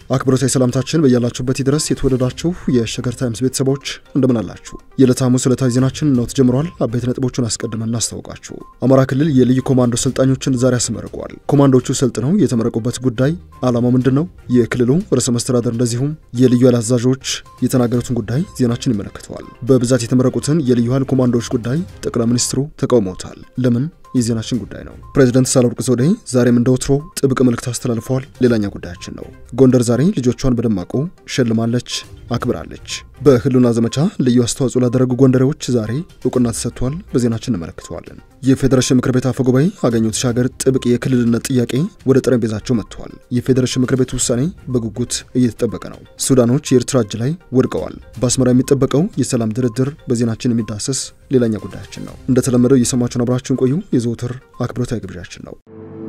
አክብሮታዊ ሰላምታችን በያላችሁበት ድረስ የተወደዳችሁ የሸገር ታይምስ ቤተሰቦች እንደምን አላችሁ? የዕለተ ሐሙስ ዕለታዊ ዜናችን ነው ተጀምሯል። አበይት ነጥቦቹን አስቀድመን እናስታውቃችሁ። አማራ ክልል የልዩ ኮማንዶ ሰልጣኞችን ዛሬ አስመርቋል። ኮማንዶቹ ሰልጥነው የተመረቁበት ጉዳይ ዓላማው ምንድን ነው? የክልሉ ርዕሰ መስተዳደር እንደዚሁም የልዩ ኃይል አዛዦች የተናገሩትን ጉዳይ ዜናችን ይመለከተዋል። በብዛት የተመረቁትን የልዩ ኃይል ኮማንዶዎች ጉዳይ ጠቅላይ ሚኒስትሩ ተቃውመውታል። ለምን? የዜናችን ጉዳይ ነው። ፕሬዚደንት ሳህለወርቅ ዘውዴ ዛሬም እንደ ወትሮ ጥብቅ መልእክት አስተላልፈዋል። ሌላኛ ጉዳያችን ነው። ጎንደር ዛሬ ልጆቿን በደማቁ ሸልማለች፣ አክብራለች። በህልውና ዘመቻ ልዩ አስተዋጽኦ ላደረጉ ጎንደሬዎች ዛሬ እውቅና ተሰጥቷል። በዜናችን እንመለከተዋለን። የፌዴሬሽን ምክር ቤት አፈ ጉባኤ አገኘሁ ተሻገር ጥብቅ የክልልነት ጥያቄ ወደ ጠረጴዛቸው መጥተዋል። የፌዴሬሽን ምክር ቤት ውሳኔ በጉጉት እየተጠበቀ ነው። ሱዳኖች የኤርትራ እጅ ላይ ወድቀዋል። በአስመራ የሚጠበቀው የሰላም ድርድር በዜናችን የሚዳሰስ ሌላኛ ጉዳያችን ነው። እንደተለመደው እየሰማችሁን አብራችሁን ቆዩ። የዘወትር አክብሮታዊ ግብዣችን ነው።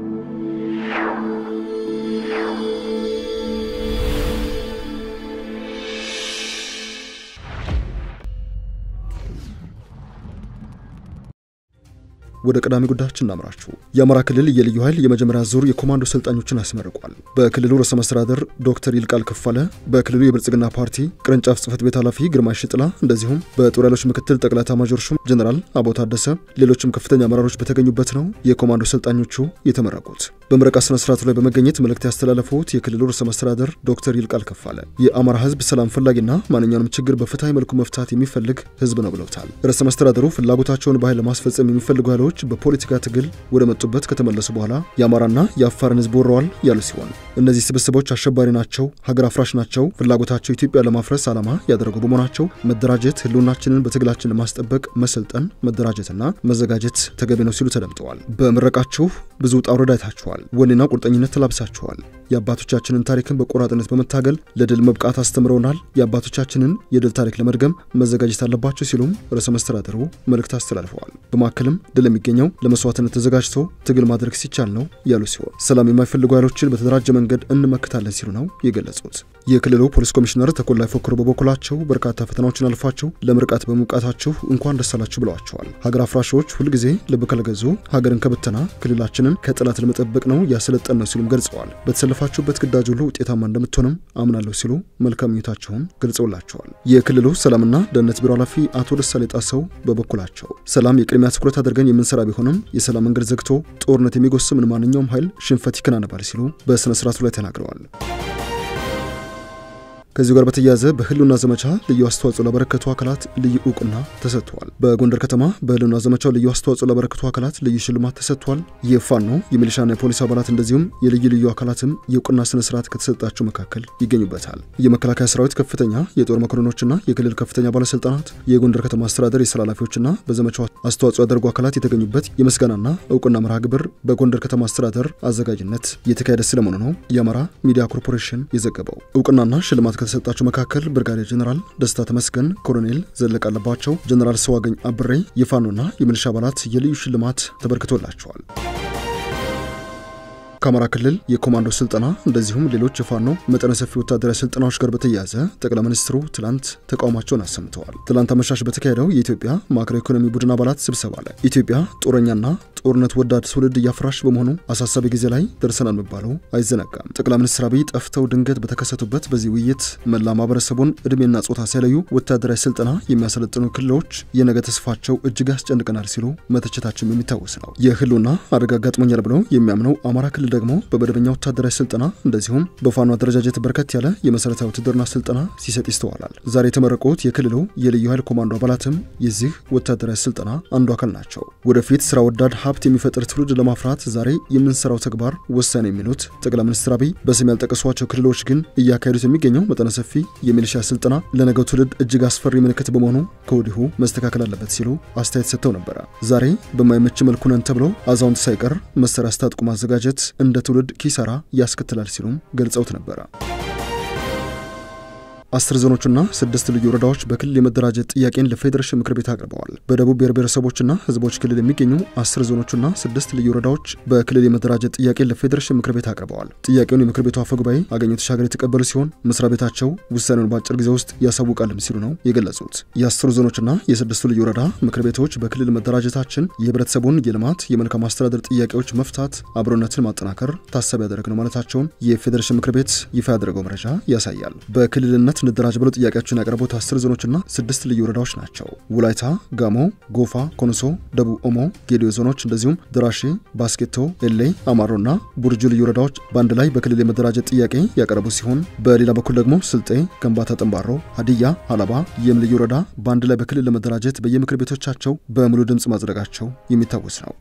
ወደ ቀዳሚ ጉዳያችን እናምራችሁ። የአማራ ክልል የልዩ ኃይል የመጀመሪያ ዙር የኮማንዶ ሰልጣኞችን አስመርቋል። በክልሉ ርዕሰ መስተዳደር ዶክተር ይልቃል ከፋለ፣ በክልሉ የብልጽግና ፓርቲ ቅርንጫፍ ጽህፈት ቤት ኃላፊ ግርማይ ሽጥላ፣ እንደዚሁም በጦር ኃይሎች ምክትል ጠቅላይ ኤታማዦር ሹም ጀኔራል አበባው ታደሰ፣ ሌሎችም ከፍተኛ አመራሮች በተገኙበት ነው የኮማንዶ ሰልጣኞቹ የተመረቁት። በምረቃ ስነ ስርዓቱ ላይ በመገኘት መልእክት ያስተላለፉት የክልሉ ርዕሰ መስተዳደር ዶክተር ይልቃል ከፋለ የአማራ ህዝብ ሰላም ፈላጊና ማንኛውንም ችግር በፍትሐዊ መልኩ መፍታት የሚፈልግ ህዝብ ነው ብለውታል። ርዕሰ መስተዳደሩ ፍላጎታቸውን በኃይል ለማስፈጸም የሚፈልጉ ኃይሎች በፖለቲካ ትግል ወደ መጡበት ከተመለሱ በኋላ የአማራና የአፋርን ህዝብ ወረዋል ያሉ ሲሆን እነዚህ ስብስቦች አሸባሪ ናቸው፣ ሀገር አፍራሽ ናቸው፣ ፍላጎታቸው ኢትዮጵያ ለማፍረስ ዓላማ ያደረጉ በመሆናቸው መደራጀት፣ ህልውናችንን በትግላችን ለማስጠበቅ መሰልጠን፣ መደራጀትና መዘጋጀት ተገቢ ነው ሲሉ ተደምጠዋል። በምረቃችሁ ብዙ ውጣ ውረድ አይታችኋል። ወኔና ቁርጠኝነት ተላብሳችኋል። የአባቶቻችንን ታሪክን በቆራጥነት በመታገል ለድል መብቃት አስተምረውናል። የአባቶቻችንን የድል ታሪክ ለመድገም መዘጋጀት አለባቸው ሲሉም ርዕሰ መስተዳደሩ መልእክት አስተላልፈዋል። በማከልም ድል የሚገኘው ለመስዋዕትነት ተዘጋጅቶ ትግል ማድረግ ሲቻል ነው ያሉ ሲሆን ሰላም የማይፈልጉ ኃይሎችን በተደራጀ መንገድ እንመክታለን ሲሉ ነው የገለጹት። የክልሉ ፖሊስ ኮሚሽነር ተኮላይ ፎክሮ በበኩላቸው በርካታ ፈተናዎችን አልፋችሁ ለምርቃት በመብቃታችሁ እንኳን ደስ አላችሁ ብለዋቸዋል። ሀገር አፍራሾች ሁልጊዜ ልብ ካልገዙ ሀገርን ከብተና ክልላችንን ከጠላት ለመጠበቅ ነው ያሰለጠን ነው ሲሉም ገልጸዋል። በተሰለፋችሁበት ግዳጅ ሁሉ ውጤታማ እንደምትሆንም አምናለሁ ሲሉ መልካም ምኞታቸውን ገልጸውላቸዋል። የክልሉ ሰላምና ደህንነት ቢሮ ኃላፊ አቶ ደሳሌ ጣሰው በበኩላቸው ሰላም የቅድሚያ ትኩረት አድርገን የምንሰራ ቢሆንም የሰላም መንገድ ዘግቶ ጦርነት የሚጎስምን ማንኛውም ኃይል ሽንፈት ይከናነባል ሲሉ በስነ ስርዓቱ ላይ ተናግረዋል። ከዚሁ ጋር በተያያዘ በህልውና ዘመቻ ልዩ አስተዋጽኦ ላበረከቱ አካላት ልዩ እውቅና ተሰጥቷል። በጎንደር ከተማ በህልውና ዘመቻው ልዩ አስተዋጽኦ ላበረከቱ አካላት ልዩ ሽልማት ተሰጥቷል። የፋኖ የሚሊሻና የፖሊስ አባላት እንደዚሁም የልዩ ልዩ አካላትም የእውቅና ስነ ስርዓት ከተሰጣቸው መካከል ይገኙበታል። የመከላከያ ሰራዊት ከፍተኛ የጦር መኮንኖችና የክልል ከፍተኛ ባለስልጣናት፣ የጎንደር ከተማ አስተዳደር የስራ ኃላፊዎችና በዘመቻው አስተዋጽኦ ያደርጉ አካላት የተገኙበት የምስጋናና እውቅና መርሃ ግብር በጎንደር ከተማ አስተዳደር አዘጋጅነት የተካሄደ ስለመሆኑ ነው የአማራ ሚዲያ ኮርፖሬሽን የዘገበው። እውቅናና ሽልማት ከተሰጣቸው መካከል ብርጋዴር ጀኔራል ደስታ ተመስገን፣ ኮሎኔል ዘለቀ አለባቸው፣ ጀኔራል ሰዋገኝ አብሬ የፋኖና የሚሊሻ አባላት የልዩ ሽልማት ተበርክቶላቸዋል። ከአማራ ክልል የኮማንዶ ስልጠና እንደዚሁም ሌሎች የፋኖ መጠነ ሰፊ ወታደራዊ ስልጠናዎች ጋር በተያያዘ ጠቅላይ ሚኒስትሩ ትላንት ተቃውሟቸውን አሰምተዋል። ትላንት አመሻሽ በተካሄደው የኢትዮጵያ ማክሮ ኢኮኖሚ ቡድን አባላት ስብሰባ ላይ ኢትዮጵያ ጦረኛና ጦርነት ወዳድ ትውልድ እያፍራሽ በመሆኑ አሳሳቢ ጊዜ ላይ ደርሰናል መባለው አይዘነጋም። ጠቅላይ ሚኒስትር አብይ ጠፍተው ድንገት በተከሰቱበት በዚህ ውይይት መላ ማህበረሰቡን እድሜና ጾታ ሳይለዩ ወታደራዊ ስልጠና የሚያሰለጥኑ ክልሎች የነገ ተስፋቸው እጅግ ያስጨንቀናል ሲሉ መተቸታቸው የሚታወስ ነው። የህልውና አደጋ አጋጥሞኛል ብለው የሚያምነው አማራ ክልል ደግሞ በመደበኛ ወታደራዊ ስልጠና እንደዚሁም በፋኖ አደረጃጀት በርከት ያለ የመሰረታዊ ውትድርና ስልጠና ሲሰጥ ይስተዋላል። ዛሬ የተመረቁት የክልሉ የልዩ ኃይል ኮማንዶ አባላትም የዚህ ወታደራዊ ስልጠና አንዱ አካል ናቸው። ወደፊት ስራ ወዳድ ሀብት የሚፈጥር ትውልድ ለማፍራት ዛሬ የምንሰራው ተግባር ወሳኝ ነው የሚሉት ጠቅላይ ሚኒስትር አብይ በስም ያልጠቀሷቸው ክልሎች ግን እያካሄዱት የሚገኘው መጠነ ሰፊ የሚሊሻ ስልጠና ለነገው ትውልድ እጅግ አስፈሪ ምልክት በመሆኑ ከወዲሁ መስተካከል አለበት ሲሉ አስተያየት ሰጥተው ነበረ። ዛሬ በማይመች መልኩ ነን ተብለው አዛውንት ሳይቀር መሳሪያ አስታጥቁ ማዘጋጀት እንደ ትውልድ ኪሳራ ያስከትላል ሲሉም ገልጸውት ነበረ። አስር ዞኖችና ስድስት ልዩ ወረዳዎች በክልል የመደራጀት ጥያቄን ለፌዴሬሽን ምክር ቤት አቅርበዋል። በደቡብ ብሔር ብሔረሰቦችና ህዝቦች ክልል የሚገኙ አስር ዞኖችና ስድስት ልዩ ወረዳዎች በክልል የመደራጀት ጥያቄን ለፌዴሬሽን ምክር ቤት አቅርበዋል። ጥያቄውን የምክር ቤቱ አፈ ጉባኤ አገኘሁ ተሻገር የተቀበሉ ሲሆን መስሪያ ቤታቸው ውሳኔውን በአጭር ጊዜ ውስጥ ያሳውቃልም ሲሉ ነው የገለጹት። የአስሩ ዞኖችና የስድስቱ ልዩ ወረዳ ምክር ቤቶች በክልል መደራጀታችን የህብረተሰቡን የልማት የመልካም አስተዳደር ጥያቄዎች መፍታት፣ አብሮነትን ማጠናከር ታሳቢ ያደረግ ነው ማለታቸውን የፌዴሬሽን ምክር ቤት ይፋ ያደረገው መረጃ ያሳያል። በክልልነት እንደራጅ ብለው ጥያቄያቸውን ያቀረቡት አስር ዞኖችና ስድስት ልዩ ወረዳዎች ናቸው። ወላይታ፣ ጋሞ፣ ጎፋ፣ ኮንሶ፣ ደቡብ ኦሞ፣ ጌዲዮ ዞኖች እንደዚሁም ደራሼ፣ ባስኬቶ፣ ኤሌ፣ አማሮና ቡርጁ ልዩ ወረዳዎች በአንድ ላይ በክልል የመደራጀት ጥያቄ ያቀረቡ ሲሆን በሌላ በኩል ደግሞ ስልጤ፣ ከምባታ፣ ጠንባሮ፣ ሀዲያ፣ ሀላባ፣ የም ልዩ ወረዳ በአንድ ላይ በክልል ለመደራጀት በየምክር ቤቶቻቸው በሙሉ ድምፅ ማጽደቃቸው የሚታወስ ነው።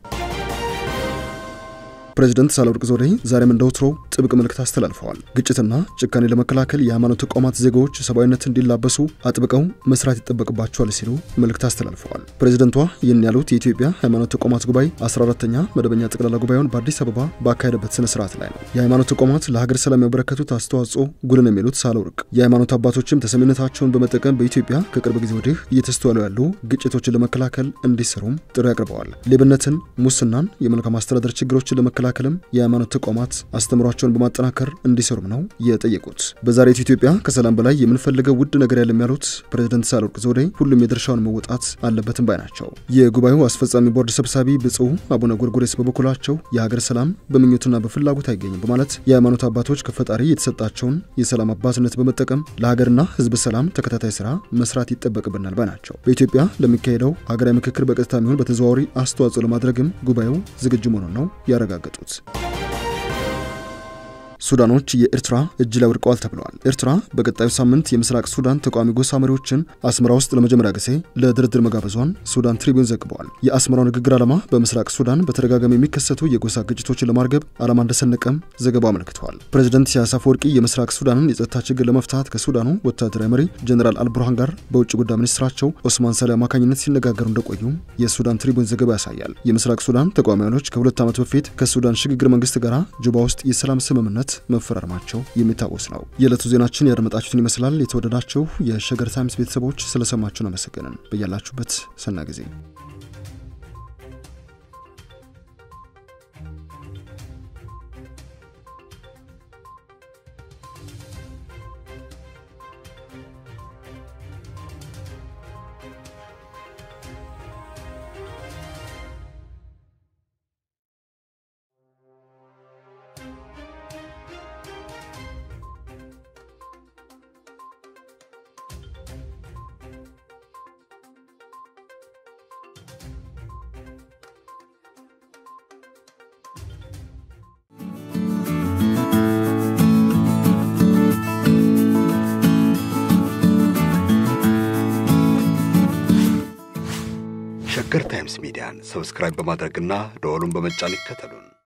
ፕሬዚደንት ሳህለወርቅ ዘውዴ ዛሬም እንደ ወትሮው ጥብቅ መልእክት አስተላልፈዋል። ግጭትና ጭካኔ ለመከላከል የሃይማኖት ተቋማት ዜጋዎች ሰብአዊነት እንዲላበሱ አጥብቀው መስራት ይጠበቅባቸዋል ሲሉ መልእክት አስተላልፈዋል። ፕሬዚደንቷ ይህን ያሉት የኢትዮጵያ ሃይማኖት ተቋማት ጉባኤ 14ተኛ መደበኛ ጠቅላላ ጉባኤውን በአዲስ አበባ ባካሄደበት ስነ ስርዓት ላይ ነው። የሃይማኖት ተቋማት ለሀገር ሰላም ያበረከቱት አስተዋጽኦ ጉልህ ነው የሚሉት ሳህለወርቅ የሃይማኖት አባቶችም ተሰሚነታቸውን በመጠቀም በኢትዮጵያ ከቅርብ ጊዜ ወዲህ እየተስተዋሉ ያሉ ግጭቶችን ለመከላከል እንዲሰሩም ጥሪ አቅርበዋል። ሌብነትን፣ ሙስናን፣ የመልካም አስተዳደር ችግሮችን ለመከላከል ለመከላከልም የሃይማኖት ተቋማት አስተምሯቸውን በማጠናከር እንዲሰሩም ነው የጠየቁት። በዛሬቱ ኢትዮጵያ ከሰላም በላይ የምንፈልገው ውድ ነገር ያለም ያሉት ፕሬዝደንት ሳህለወርቅ ዘውዴ ሁሉም የድርሻውን መወጣት አለበትም ባይ ናቸው። የጉባኤው አስፈጻሚ ቦርድ ሰብሳቢ ብፁዕ አቡነ ጎርጎሬስ በበኩላቸው የሀገር ሰላም በምኞትና በፍላጎት አይገኝም በማለት የሃይማኖት አባቶች ከፈጣሪ የተሰጣቸውን የሰላም አባትነት በመጠቀም ለሀገርና ሕዝብ ሰላም ተከታታይ ስራ መስራት ይጠበቅብናል ባይ ናቸው። በኢትዮጵያ ለሚካሄደው ሀገራዊ ምክክር በቀጥታ የሚሆን በተዘዋዋሪ አስተዋጽኦ ለማድረግም ጉባኤው ዝግጁ መሆኑን ነው ያረጋገጡት። ሱዳኖች የኤርትራ እጅ ላይ ወድቀዋል ተብለዋል። ኤርትራ በቀጣዩ ሳምንት የምስራቅ ሱዳን ተቃዋሚ ጎሳ መሪዎችን አስመራ ውስጥ ለመጀመሪያ ጊዜ ለድርድር መጋበዟን ሱዳን ትሪቢዩን ዘግበዋል። የአስመራው ንግግር ዓላማ በምስራቅ ሱዳን በተደጋጋሚ የሚከሰቱ የጎሳ ግጭቶችን ለማርገብ ዓላማ እንደሰነቀም ዘገባው አመልክተዋል። ፕሬዚደንት ኢሳያስ አፈወርቂ የምስራቅ ሱዳንን የጸጥታ ችግር ለመፍታት ከሱዳኑ ወታደራዊ መሪ ጀኔራል አልቡርሃን ጋር በውጭ ጉዳይ ሚኒስትራቸው ኦስማን ሳሌ አማካኝነት ሲነጋገሩ እንደቆዩ የሱዳን ትሪቢዩን ዘገባ ያሳያል። የምስራቅ ሱዳን ተቃዋሚዎች ከሁለት ዓመት በፊት ከሱዳን ሽግግር መንግስት ጋር ጁባ ውስጥ የሰላም ስምምነት መፈራረማቸው የሚታወስ ነው። የዕለቱ ዜናችን ያደመጣችሁትን ይመስላል። የተወደዳችሁ የሸገር ታይምስ ቤተሰቦች ስለሰማችሁን አመሰገንን። በያላችሁበት ሰና ጊዜ ሸገር ታይምስ ሚዲያን ሰብስክራይብ በማድረግና ደወሉን በመጫን ይከተሉን።